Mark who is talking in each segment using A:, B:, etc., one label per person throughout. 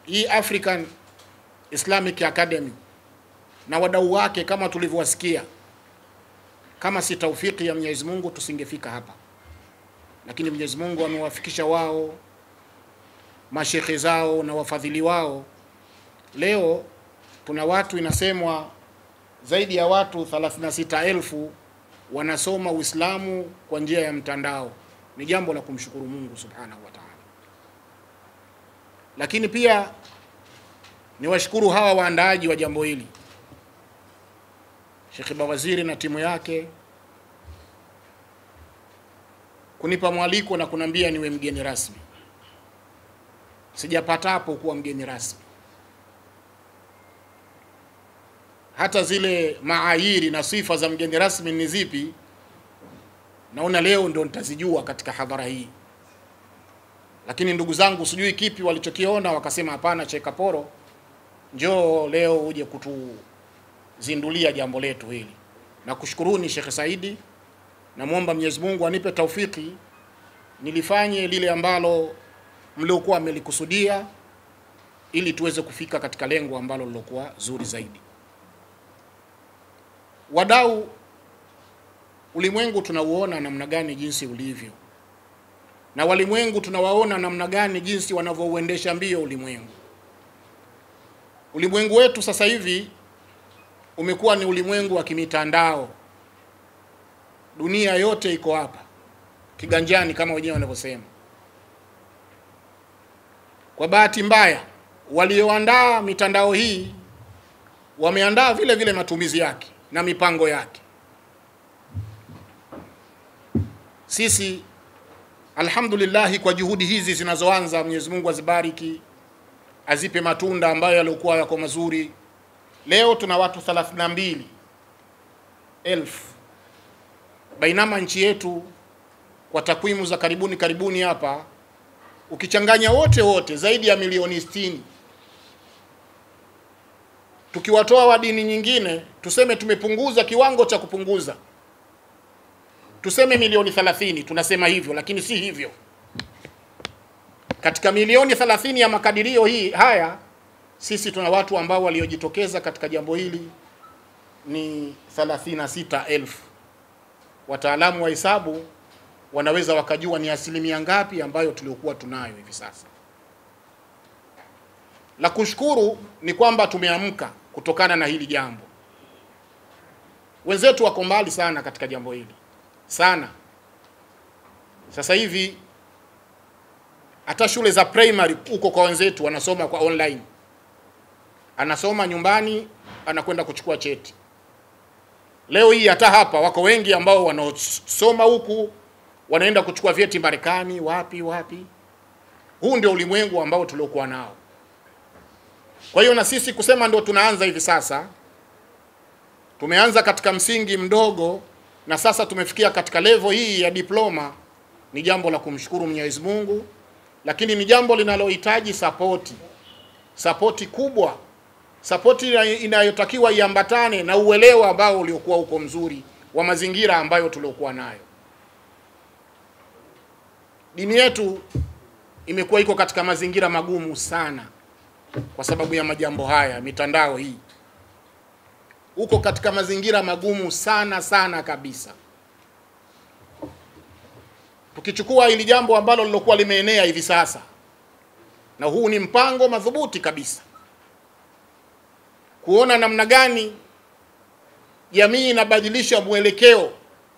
A: hii African Islamic Academy na wadau wake kama tulivyowasikia, kama si taufiki ya Mwenyezi Mungu tusingefika hapa, lakini Mwenyezi Mungu amewafikisha wao mashekhe zao na wafadhili wao. Leo tuna watu inasemwa zaidi ya watu 36,000 wanasoma Uislamu kwa njia ya mtandao. Ni jambo la kumshukuru Mungu Subhanahu wa Ta'ala. Lakini pia niwashukuru hawa waandaaji wa jambo hili, Sheikh Bawaziri na timu yake kunipa mwaliko na kunambia niwe mgeni rasmi. Sijapatapo kuwa mgeni rasmi. Hata zile maayiri na sifa za mgeni rasmi ni zipi, naona leo ndo nitazijua katika hadhara hii. Lakini ndugu zangu, sijui kipi walichokiona wakasema, hapana, Chekaporo, njoo leo uje kutuzindulia jambo letu hili. Na kushukuruni Sheikh Saidi, namwomba Mwenyezi Mungu anipe taufiki nilifanye lile ambalo mliokuwa amelikusudia ili tuweze kufika katika lengo ambalo lilokuwa zuri zaidi. Wadau, ulimwengu tunauona namna gani jinsi ulivyo, na walimwengu tunawaona namna gani jinsi wanavyouendesha mbio ulimwengu. Ulimwengu wetu sasa hivi umekuwa ni ulimwengu wa kimitandao. Dunia yote iko hapa kiganjani, kama wenyewe wanavyosema. Kwa bahati mbaya, walioandaa mitandao hii wameandaa vile vile matumizi yake na mipango yake. Sisi alhamdulillah, kwa juhudi hizi zinazoanza, Mwenyezi Mungu azibariki, azipe matunda ambayo yaliokuwa yako mazuri. Leo tuna watu 32 elfu bainama nchi yetu kwa takwimu za karibuni karibuni hapa ukichanganya wote wote zaidi ya milioni 60. Tukiwatoa wa dini nyingine, tuseme tumepunguza kiwango cha kupunguza, tuseme milioni 30, tunasema hivyo, lakini si hivyo. Katika milioni 30 ya makadirio hii haya, sisi tuna watu ambao waliojitokeza katika jambo hili ni 36,000. Wataalamu wa hesabu wanaweza wakajua ni asilimia ngapi ambayo tuliokuwa tunayo hivi sasa. La kushukuru ni kwamba tumeamka kutokana na hili jambo. Wenzetu wako mbali sana katika jambo hili sana. Sasa hivi hata shule za primary huko kwa wenzetu wanasoma kwa online, anasoma nyumbani, anakwenda kuchukua cheti. Leo hii hata hapa wako wengi ambao wanaosoma huku wanaenda kuchukua vyeti Marekani, wapi wapi. Huu ndio ulimwengu ambao tuliokuwa nao. Kwa hiyo na sisi kusema ndio tunaanza hivi sasa, tumeanza katika msingi mdogo na sasa tumefikia katika levo hii ya diploma, ni jambo la kumshukuru Mwenyezi Mungu, lakini ni jambo linalohitaji sapoti, sapoti kubwa, sapoti inayotakiwa iambatane na uelewa ambao uliokuwa uko mzuri wa mazingira ambayo tuliokuwa nayo. Dini yetu imekuwa iko katika mazingira magumu sana kwa sababu ya majambo haya, mitandao hii uko katika mazingira magumu sana sana kabisa. Tukichukua hili jambo ambalo lilokuwa limeenea hivi sasa, na huu ni mpango madhubuti kabisa, kuona namna gani jamii inabadilisha mwelekeo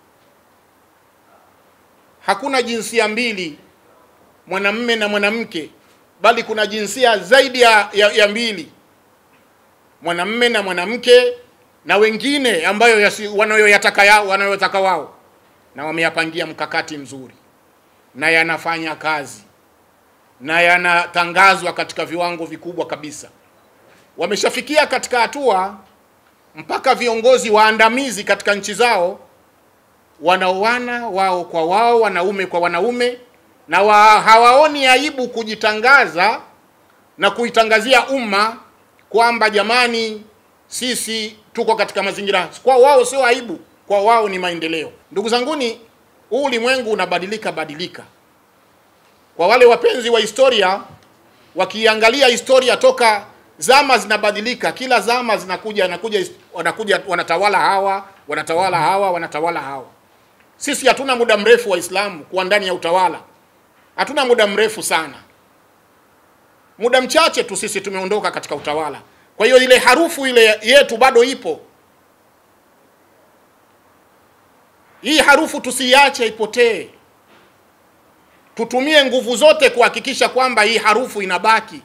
A: Hakuna jinsia mbili, mwanamme na mwanamke, bali kuna jinsia zaidi ya, ya, ya mbili, mwanamme na mwanamke na wengine ambayo wanayoyataka yao wanayotaka wao, na wameyapangia mkakati mzuri na yanafanya kazi na yanatangazwa katika viwango vikubwa kabisa. Wameshafikia katika hatua mpaka viongozi waandamizi katika nchi zao wanaoana wao kwa wao, wanaume kwa wanaume, na wa, hawaoni aibu kujitangaza na kuitangazia umma kwamba jamani, sisi tuko katika mazingira. Kwa wao sio aibu, kwa wao ni maendeleo. Ndugu zanguni, huu ulimwengu unabadilika badilika. Kwa wale wapenzi wa historia, wakiangalia historia toka zama zinabadilika, kila zama zinakuja wanakuja wanakuja wanatawala hawa wanatawala hawa wanatawala hawa. Sisi hatuna muda mrefu Waislamu kuwa ndani ya utawala, hatuna muda mrefu sana, muda mchache tu sisi tumeondoka katika utawala. Kwa hiyo ile harufu ile yetu bado ipo. Hii harufu tusiiache ipotee, tutumie nguvu zote kuhakikisha kwamba hii harufu inabaki.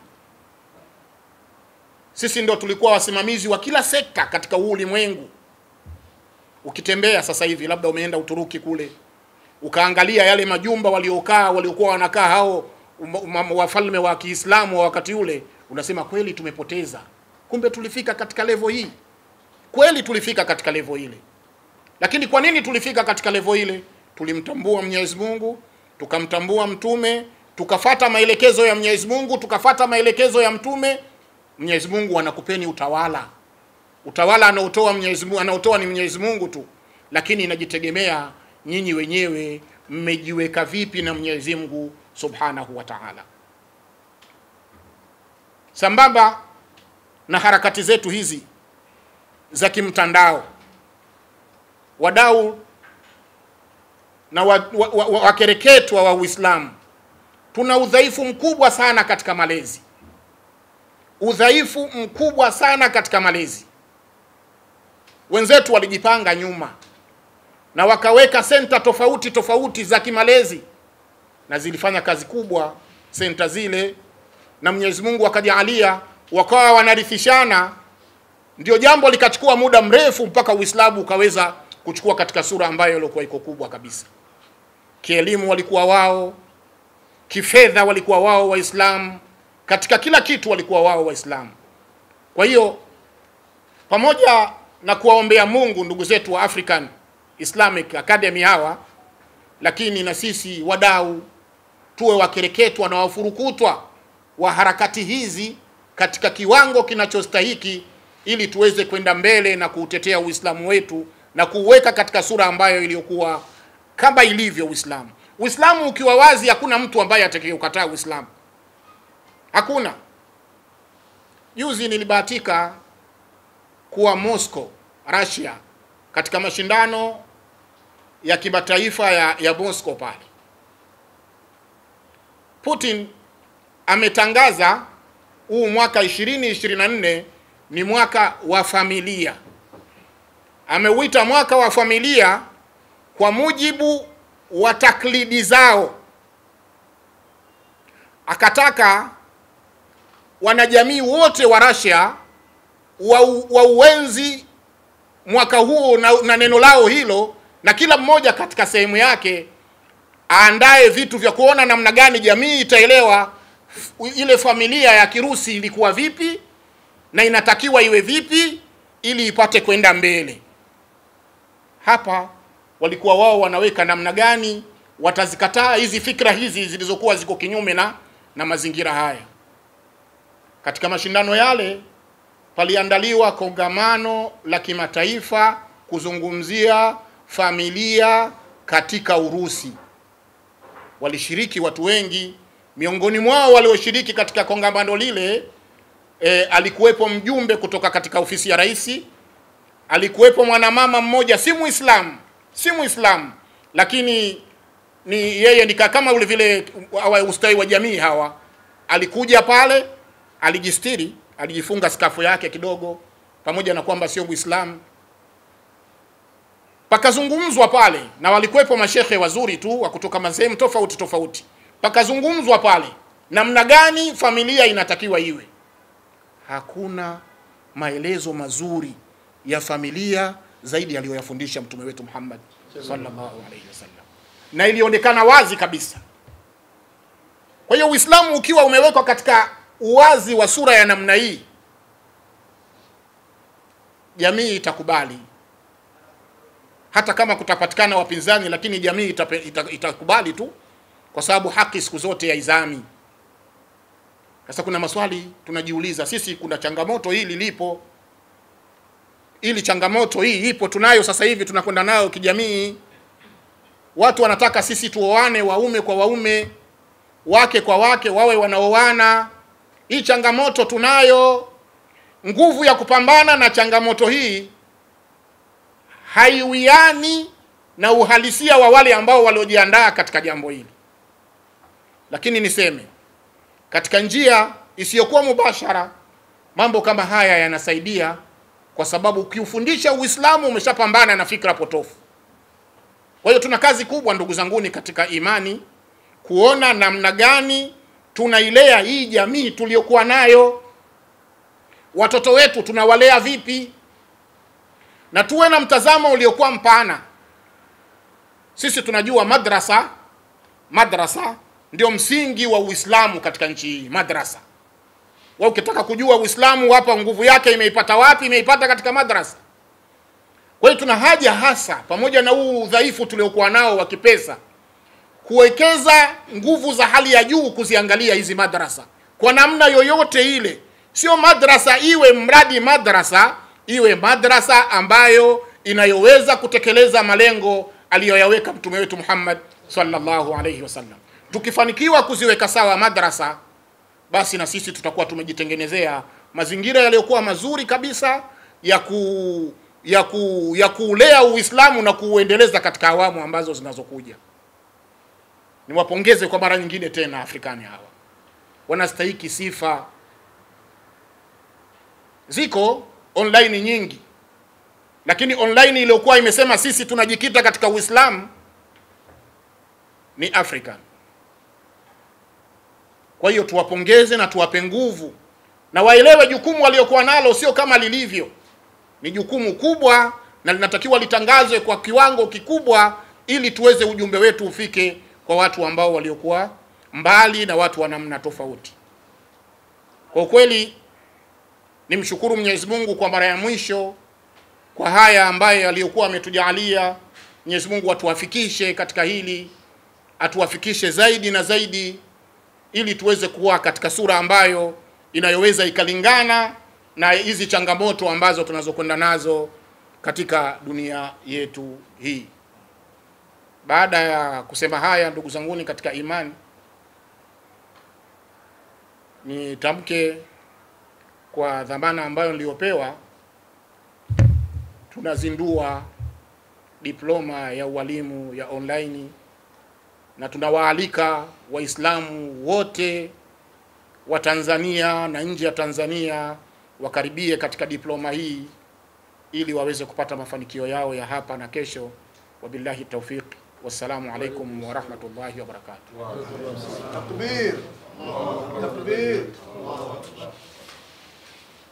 A: Sisi ndio tulikuwa wasimamizi wa kila sekta katika huu ulimwengu. Ukitembea sasa hivi, labda umeenda Uturuki kule, ukaangalia yale majumba waliokaa waliokuwa wanakaa hao wafalme wa Kiislamu wa wakati ule, unasema kweli tumepoteza. Kumbe tulifika katika levo hii, kweli tulifika katika levo ile. Lakini kwa nini tulifika katika levo ile? Tulimtambua Mwenyezi Mungu, tukamtambua mtume, tukafata maelekezo ya Mwenyezi Mungu, tukafata maelekezo ya mtume. Mwenyezi Mungu anakupeni utawala. Utawala anaotoa Mwenyezi Mungu, anaotoa ni Mwenyezi Mungu tu, lakini inajitegemea nyinyi wenyewe mmejiweka vipi na Mwenyezi Mungu Subhanahu wa Ta'ala. Sambamba na harakati zetu hizi za kimtandao, wadau na wakereketwa wa, wa, wa, wa Uislamu, tuna udhaifu mkubwa sana katika malezi, udhaifu mkubwa sana katika malezi. Wenzetu walijipanga nyuma na wakaweka senta tofauti tofauti za kimalezi na zilifanya kazi kubwa senta zile, na Mwenyezi Mungu akajaalia wakawa wanarithishana, ndio jambo likachukua muda mrefu mpaka Uislamu ukaweza kuchukua katika sura ambayo ilikuwa iko kubwa kabisa. Kielimu walikuwa wao, kifedha walikuwa wao Waislamu, katika kila kitu walikuwa wao Waislamu. Kwa hiyo pamoja na kuwaombea Mungu ndugu zetu wa African Islamic Academy hawa, lakini na sisi wadau tuwe wakereketwa na wafurukutwa wa harakati hizi katika kiwango kinachostahiki ili tuweze kwenda mbele na kuutetea Uislamu wetu na kuuweka katika sura ambayo iliyokuwa kama ilivyo Uislamu. Uislamu ukiwa wazi, hakuna mtu ambaye atakayeukataa Uislamu, hakuna. Juzi nilibahatika kuwa Moscow, Russia, katika mashindano ya kimataifa ya, ya Moscow pale. Putin ametangaza huu mwaka 2024 ni mwaka wa familia. Ameuita mwaka wa familia kwa mujibu wa taklidi zao. Akataka wanajamii wote wa Russia wa, wa uenzi mwaka huo na, na neno lao hilo, na kila mmoja katika sehemu yake aandae vitu vya kuona namna gani jamii itaelewa ile familia ya Kirusi ilikuwa vipi na inatakiwa iwe vipi ili ipate kwenda mbele. Hapa walikuwa wao wanaweka namna gani watazikataa hizi fikra hizi zilizokuwa ziko kinyume na, na mazingira haya. Katika mashindano yale paliandaliwa kongamano la kimataifa kuzungumzia familia katika Urusi. Walishiriki watu wengi, miongoni mwao walioshiriki katika kongamano lile e, alikuwepo mjumbe kutoka katika ofisi ya rais, alikuwepo mwanamama mmoja, si Muislamu, si Muislamu, lakini ni yeye ni kama ule vile ustawi wa jamii hawa. Alikuja pale, alijistiri, alijifunga skafu yake kidogo, pamoja na kwamba sio Muislamu. Pakazungumzwa pale na walikuwepo mashehe wazuri tu wa kutoka masehemu tofauti tofauti. Pakazungumzwa pale namna gani familia inatakiwa iwe. Hakuna maelezo mazuri ya familia zaidi aliyoyafundisha mtume wetu Muhammad sallallahu alaihi wasallam, na ilionekana wazi kabisa. Kwa hiyo Uislamu ukiwa umewekwa katika uwazi wa sura ya namna hii, jamii itakubali hata kama kutapatikana wapinzani, lakini jamii itape, ita, itakubali tu, kwa sababu haki siku zote haizami. Sasa kuna maswali tunajiuliza sisi, kuna changamoto hili lipo, ili changamoto hii ipo, tunayo sasa hivi, tunakwenda nayo kijamii. Watu wanataka sisi tuoane, waume kwa waume, wake kwa wake, wawe wanaoana, hii changamoto tunayo, nguvu ya kupambana na changamoto hii haiwiani na uhalisia wa wale ambao waliojiandaa katika jambo hili. Lakini niseme katika njia isiyokuwa mubashara, mambo kama haya yanasaidia, kwa sababu ukiufundisha Uislamu umeshapambana na fikra potofu. Kwa hiyo tuna kazi kubwa, ndugu zanguni, katika imani, kuona namna gani tunailea hii jamii tuliyokuwa nayo. Watoto wetu tunawalea vipi, na tuwe na mtazamo uliokuwa mpana. Sisi tunajua madrasa, madrasa ndio msingi wa Uislamu katika nchi hii. Madrasa, wewe ukitaka kujua Uislamu hapa nguvu yake imeipata wapi? Imeipata katika madrasa. Kwa hiyo tuna haja hasa, pamoja na huu udhaifu tuliokuwa nao wa kipesa, kuwekeza nguvu za hali ya juu kuziangalia hizi madrasa kwa namna yoyote ile. Sio madrasa iwe mradi madrasa iwe madrasa ambayo inayoweza kutekeleza malengo aliyoyaweka mtume wetu Muhammad sallallahu alayhi wasallam. Tukifanikiwa kuziweka sawa madrasa, basi na sisi tutakuwa tumejitengenezea mazingira yaliyokuwa mazuri kabisa ya ku ya ku ya kuulea Uislamu na kuuendeleza katika awamu ambazo zinazokuja. Niwapongeze kwa mara nyingine tena Afrikani hawa, wanastahiki sifa. Ziko online nyingi, lakini online iliyokuwa imesema sisi tunajikita katika Uislamu ni African. Kwa hiyo tuwapongeze na tuwape nguvu na waelewe jukumu waliokuwa nalo sio kama lilivyo, ni jukumu kubwa na linatakiwa litangazwe kwa kiwango kikubwa, ili tuweze ujumbe wetu ufike kwa watu ambao waliokuwa mbali na watu wa namna tofauti. Kwa ukweli nimshukuru Mwenyezi Mungu kwa mara ya mwisho kwa haya ambaye aliyokuwa ametujalia. Mwenyezi Mungu atuwafikishe katika hili, atuwafikishe zaidi na zaidi, ili tuweze kuwa katika sura ambayo inayoweza ikalingana na hizi changamoto ambazo tunazokwenda nazo katika dunia yetu hii. Baada ya kusema haya, ndugu zanguni katika imani, nitamke kwa dhamana ambayo niliyopewa, tunazindua diploma ya ualimu ya online na tunawaalika Waislamu wote wa Tanzania na nje ya Tanzania wakaribie katika diploma hii ili waweze kupata mafanikio yao ya hapa na kesho. Wabillahi taufiq, wassalamu alaikum warahmatullahi wabarakatuh.
B: Takbir. Takbir.